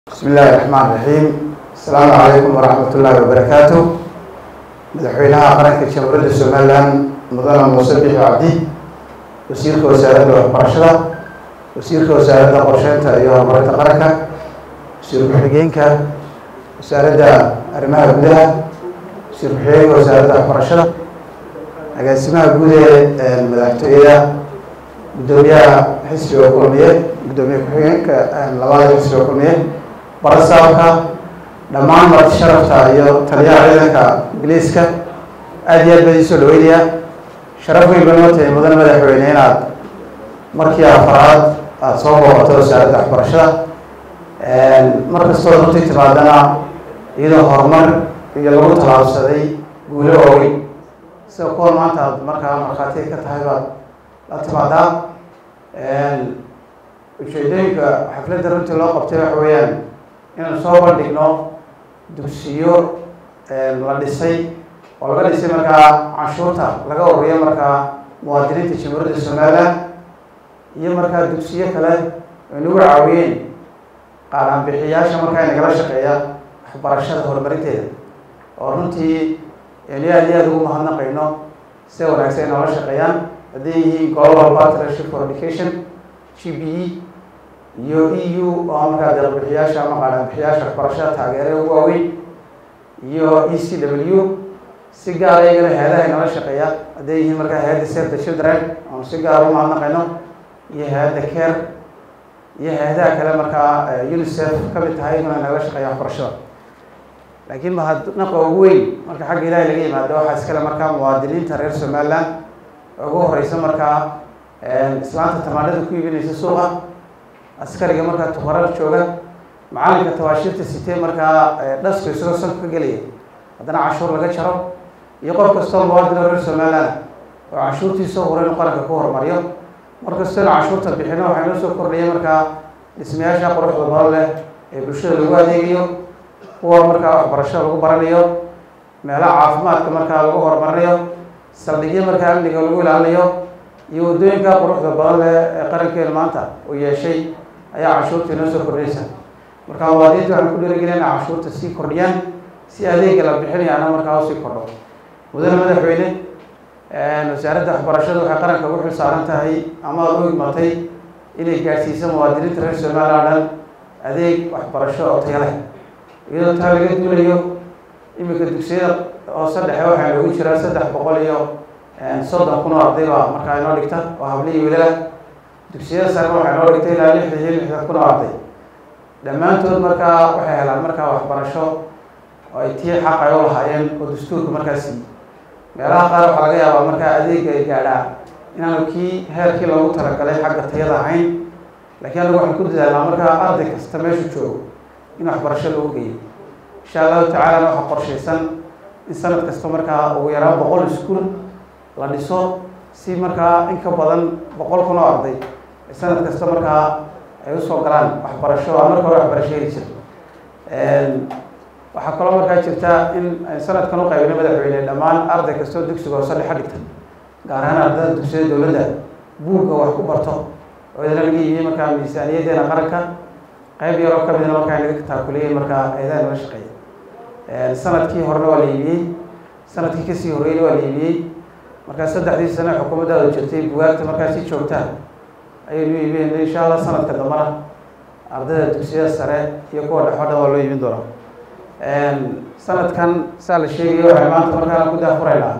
bismi illaahi raxmaan raxiim asalaamu calaykum waraxmat ullaahi wabarakaatu madaxweynaha qaranka jamhuuriyadda somalilan mudane muuse bixi cabdi wasiirka wasaaradda waxbarashada wasiirka wasaaradda qorsheynta iyo horumarinta qaranka wasiir ku-xigeenka wasaaradda arrimaha gudaha wasiir ku-xigeenka wasaaradda waxbarashada agaasimaha guud ee madaxtooyada guddoomiyaha xisbiga kulmiye guddoomiye ku-xigeenka labada xisbiga kulmiye barasaabka dhammaan marti sharafta iyo taliyaha ciidanka ingiliiska aada iyo aad baa idiin soo dhaweynaya sharaf weyn ba noo tahay mudane madaxweyne inaad markii afaraad aada soo booqato wasaaradda waxbarashada mar kastoo runtii timaadana iyadoo horumar iyo lagu tallaabsaday guulo waaweyn sida kuwa maanta aad markaa markhaati ka tahay baad la timaadaa ujeedooyinka xafladda runtii loo qabtay waxa weeyaan inaan soo bandhigno dugsiyo la dhisay oo laga dhisay markaa canshuurta laga ururiyo markaa muwaadiniinta jamhuuriyadda somalilan iyo markaa dugsiyo kale ay nagu caawiyeen qaadhaanbixiyaasha markaa nagala shaqeeya waxbarashada horumarinteeda oo runtii yani aad iyo aada ugu mahadnaqayno sida wanaagsan ay noola shaqeeyaan hadday yihiin global partnership for education g b e iyo e u oo markaa deeqbixiyaasha ama qaadhaanbixiyaasha waxbarashada taageere ugu waaweyn iyo e c w si gaara iyagana hay-adaha noola shaqeeya hadday yihiin markaa hay-adda save the children oonu si gaara u mahadnaqayno iyo hay-adda care iyo hay-adaha kale markaa unicef ka mid tahay inuna nagala shaqeeya waxbarashada laakiin mahadnaqa ugu weyn marka xagga ilaahay laga yimaado waxaa iskale markaa muwaadiniinta reer somaliland ugu horeysa markaa islaanta tamaanada ku iibinaysa suuqa askariga markaa tuqarar jooga macalinka tawaashiirta sitee markaa dhasku isagoo sanka ka gelaya haddana canshuur laga jaro iyo qof kastoo muwaadino reer somaliland oo canshuurtiisa hore inu qaranka ku horumariyo mar kastoo inu canshuurta bixino waxaa inoo soo kordhaya markaa dhismayaasha quruxda badan leh ee bulshada lagu adeegayo kuwa markaa waxbarashada lagu baranayo meelaha caafimaadka markaa lagu horumarinayo saldhigyo markaa amniga lagu ilaalinayo iyo waddooyinka quruxda badan leh ee qarankeena maanta uu yeeshay ayaa canshuurta inoo soo kordhinaysa marka muwaadiniinta waxaan ku dhiirigelin inay canshuurta sii kordhiyaan si adeega la bixinayaana markaa usii kordho mudane madaxweyne wasaaradda waxbarashada waxay qaranka ugu xil saaran tahay ama aada u igmatay inay gaadhsiiso muwaadiniinta reer somaliland dhan adeeg waxbarasho oo taya leh iyadoo taa laga duulayo iminka dugsiyada hoose dhexe waxaa noogu jira saddex boqol iyo soddon kun oo arday baa markaa inoo dhigta oo habliyi wiilalah dugsiyada sare waxaa inoo dhigta ilaa lixdan iyo lixdan kun oo arday dhammaantood markaa waxay helaan markaa waxbarasho oo ay tii xaq ay u lahaayeen oo dastuurka markaasi meelaha qaar waxaa laga yaabaa markaa adeega ay gaadhaa inaanu kii heerkii loogu talagalay xagga tayada ahayn laakiin anagu waxaan ku dadaalnaa markaa arday kasta meeshu joogo in waxbarasho lagu geeyo insha allahu tacaalana waxaa qorshaysan in sanad kasta markaa ugu yaraan boqol iskuol la dhiso si markaa in ka badan boqol kun oo arday sanad kasta markaa ay usoo galaan waxbarasho a marka hore waxbarasho heli jira waxaa kaloo markaa jirta in sanadkan u qaybinay madaxweyne dhammaan arday kastoo dugsiga hoose dhexa dhigta gaar ahaan ardada dugsiyada dowladda buugga wax ku barto oo idana laga yimiyey markaa miisaaniyadeena qaranka qayb yaroo ka midna markaa inaga taakuliyey markaa eedaha nala shaqeeya sanadkii horena waa la iibiyey sanadkii kasii horreyna waa la iibiyey markaa saddexdii sane xukuumaddaada jirtay bugaagta markaa si joogtaa ayaynu iibinayna insha allah sanadka dambana ardayda dugsiyada sare iyo kuwa dhexo dhan waa loo iibin doonaa sanadkan saa la sheegaya waxay maanta markaa ku daafuraynaa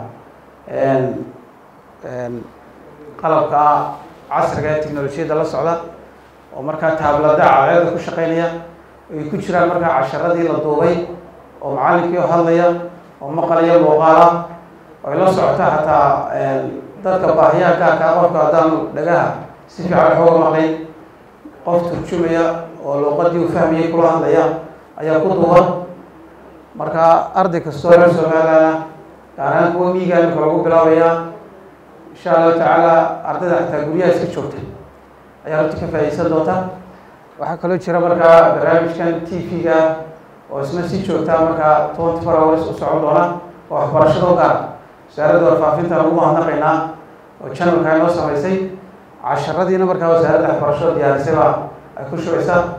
qalabka casriga ee technolojiyadda la socda oo markaa taablada caaleeda ku shaqeynaya ay ku jiraan markaa casharadii la duubay oo macalinkii oo hadlaya oo maqalaya muuqaala ay la socota xataa dadka baahiyaha gaarkaa qofka haddaanu dhagaha si fiican xooga maqlayn qof turjumaya oo luuqadii u fahmayay kula hadlaya ayaa ku duuban marka arday kastoo reer somaliland gaar ahaan kuwa miiga imika lagu bilaabaya insha allahu tacaala ardayda xataa guryaha iska joogta ayaa horta ka faaideysan doonta waxaa kaloo jira markaa barnaamijkan t v-ga oo isna si joogtaa markaa twenty four hours u socon doona oo waxbarashada u gaara wasaaradda warfaafinta lagu mahadnaqaynaa oo janalka inoo samaysay casharadiina markaa wasaaradda waxbarashada diyaarisay baa ay ku shubaysaa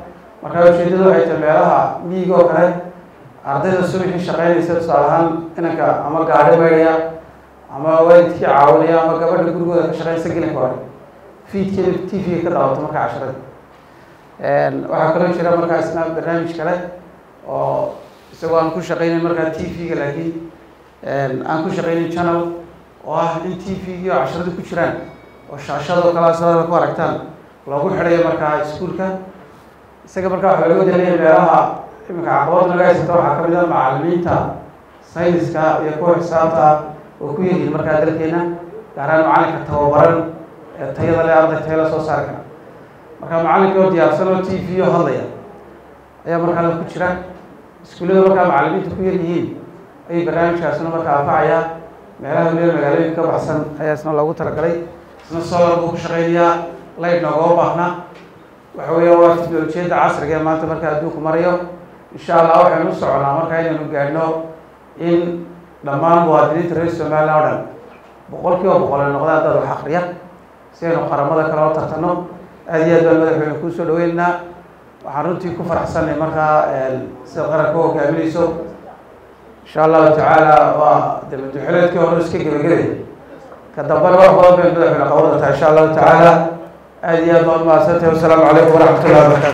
markaa ujeedadu waxay tahay meelaha miyiga oo kale ardayda subaxii shaqeynaysa tusaale ahaan inanka ama gaadhi maydhaya ama waalidkii caawinaya ama gabadha gurigooda ka shaqeynaysa gelinka hore fiidkeeda t v-ga ka daawato marka casharada waxaa kaloo jira markaa isna barnaamij kale oo isagoo aan ku shaqeynayn markaa t v-ga laakiin aan ku shaqeynayn channel oo ah in t v-gii oo casharada ku jiraan oo shaashadoo kala sadada ku aragtaan loogu xidhayo markaa iskuolka isaga markaa waxaa laga dalaya meelaha iminka caqabad naga haysata waxaa kamid ah macalimiinta sayniska iyo kuwa xisaabta oo ku yaryihin markaa dalkeena gaaraan macalinka tababaran ee tayada le arday tayala soo saari kara marka macalinka oo diyaarsan oo t v o hadlaya ayaa markaa ku jira iskuullada markaa macalimiinta ku yar yihiin ayay barnaamijkaasna markaa anfacaya meelaha weliba magaalooyinka ka baxsan ayaa isna loogu talagalay isna solar buu ku shaqeynayaa light noogama baahna waxa weeya waa teknolojiyadda casriga ee maanta markaa adduunku marayo insha allah waxaynu u soconaa markaa inaynu gaadhno in dhammaan muwaadiniinta reer somalilan o dhan boqol kiiba boqol ay noqdaan dad wax akriya si aynu qaramada kale oo tartano aada iyo aad baan madaxweyne kuusoo dhaweynaynaa waxaan runtii ku faraxsanay markaa sida qaranka u hogaaminayso insha allahu tacaala waa de madaxweyneedkii hore iska gebagabay ka dambana wax badan bay madaxweyne qaban doontaa insha allahu tacaala aada iyo aad baan umahadsantahay wasalaamu calaykum waraxmat ullahi wabarakatu